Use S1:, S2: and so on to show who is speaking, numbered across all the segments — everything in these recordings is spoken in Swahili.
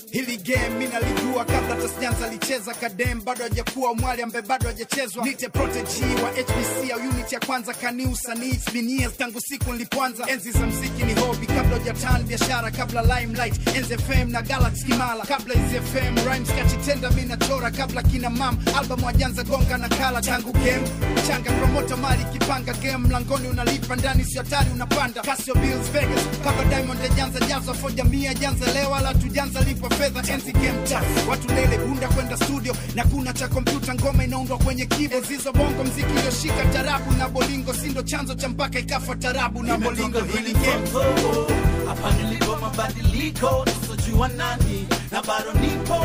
S1: Hili game mi nalijua kabla hata sijaanza licheza kadem bado hajakuwa mwali ambaye bado hajachezwa nite protege wa HBC au unit ya kwanza kani usanii it's been years tangu siku nilipoanza enzi za mziki ni hobby kabla hujatan biashara kabla limelight enzi FM na Galaxy Kimala kabla hizi FM rhymes kachitenda mi nachora kabla kina mam album wajanza gonga na kala tangu game changa promoter mali kipanga game mlangoni unalipa ndani sio hatari unapanda Casio Bills Vegas kabla Diamond ajanza jaza foja mia janza leo wala tujanza lipa fedha enzi game tough watu lele bunda kwenda studio na kuna cha kompyuta ngoma inaundwa kwenye keyboard zizo bongo mziki iliyoshika tarabu na bolingo sindo chanzo cha mpaka ikafa tarabu na bolingo hili game
S2: Mtoto, hapa nilipo mabadiliko nisojua nani na bado nipo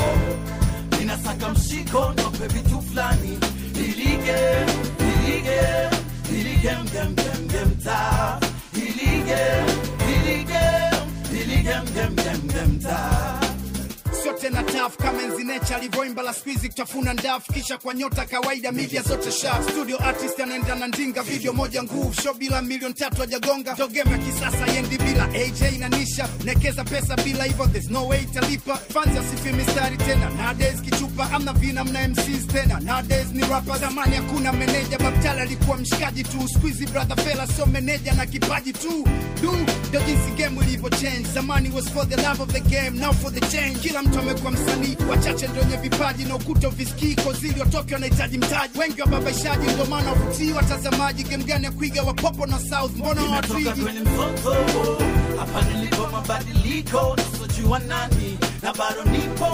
S2: ninasaka mshiko nope vitu fulani ilige ilige ilige mgemgemgemta ilige ilige ilige mgemgemgemta
S1: sio tena taf kama enzi nature alivyoimba la squeezy kutafuna ndafu kisha kwa nyota kawaida media zote sharp studio artist anaenda na ndinga video moja nguvu show bila milioni tatu hajagonga dogema kisasa yendi bila aj na nisha nekeza pesa bila hivyo there's no way italipa fans asifi mistari tena nowadays kichupa amna vina mna mcs tena nowadays ni rapper zamani hakuna meneja babtala alikuwa mshikaji tu squeezy brother fella sio meneja na kipaji tu du ndo jinsi game ilivyo change zamani was for the love of the game now for the change kila mtu amekuwa msanii wachache ndio wenye vipaji na ukuta uvisikii kozili watoke wanahitaji mtaji wengi wababaishaji ndio maana wavutii watazamaji game gani ya kuiga wapopo na south mbona
S2: nimetoka
S1: watwigi
S2: kwenye mzozo hapa nilipo mabadiliko nisojua nani na bado nipo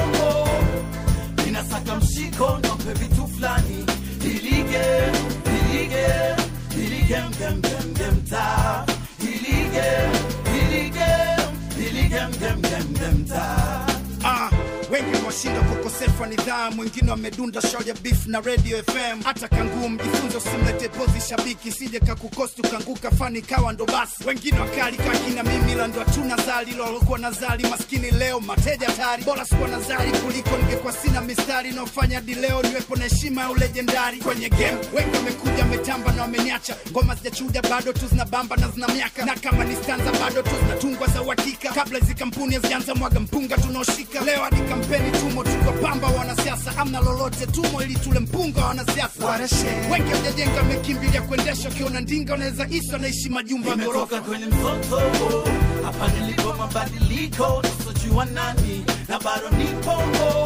S2: ninasaka mshiko nope vitu fulani ilige ilige ilige mgemgemgemta ilige ilige ilige mgemgemgemta
S1: Ah, wengi washinda kwa ukosefu wa nidhamu, wengine wamedunda show ya beef na radio FM. Hata kanguu mjifunze, usimlete pozi shabiki, sije kakukosti ukanguka fani kawa ndo basi. Wengine wakali kakina mimi, la ndo hatuna zali, lolokuwa na zali maskini leo mateja tari, bora sikuwa na zali kuliko ningekuwa sina mistari naofanya hadi leo niwepo na heshima ya ulejendari kwenye game. Wengi wamekuja wametamba na wameniacha, ngoma zijachuja bado tu zinabamba na zina miaka, na kama ni stanza bado tu zinatungwa za uhakika, kabla hizi kampuni hazijaanza mwaga mpunga tunaoshika leo hadi kampeni tumo tuko pamba wanasiasa amna lolote tumo ili tule mpunga wa wanasiasa wengi wajajenga wamekimbilia kuendesha ukiona ndinga unaweza isa wanaishi majumba ya
S2: nimetoka
S1: ghorofa
S2: kwenye mzozo hapa nilipo mabadiliko nisojua nani na bado nipo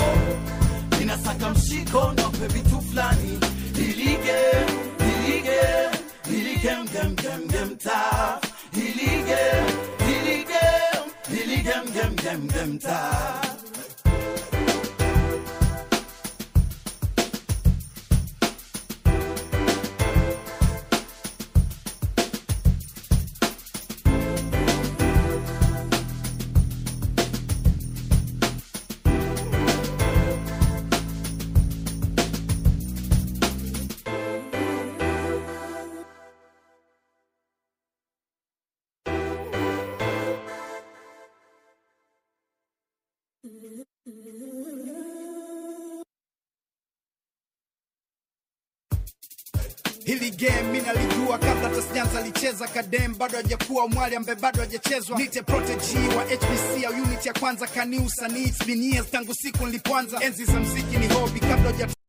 S2: ninasaka mshiko nope vitu fulani ilige ilige ilige mgemgemgemta ilige ilige ilige mgemgemgemta
S1: hili game mi nalijua kabla hata sijaanza licheza kadem bado hajakuwa mwali ambaye bado hajachezwa nite protege wa HBC au unit ya kwanza kani usanii it's been years tangu siku nilipoanza enzi za mziki ni hobby kabla huja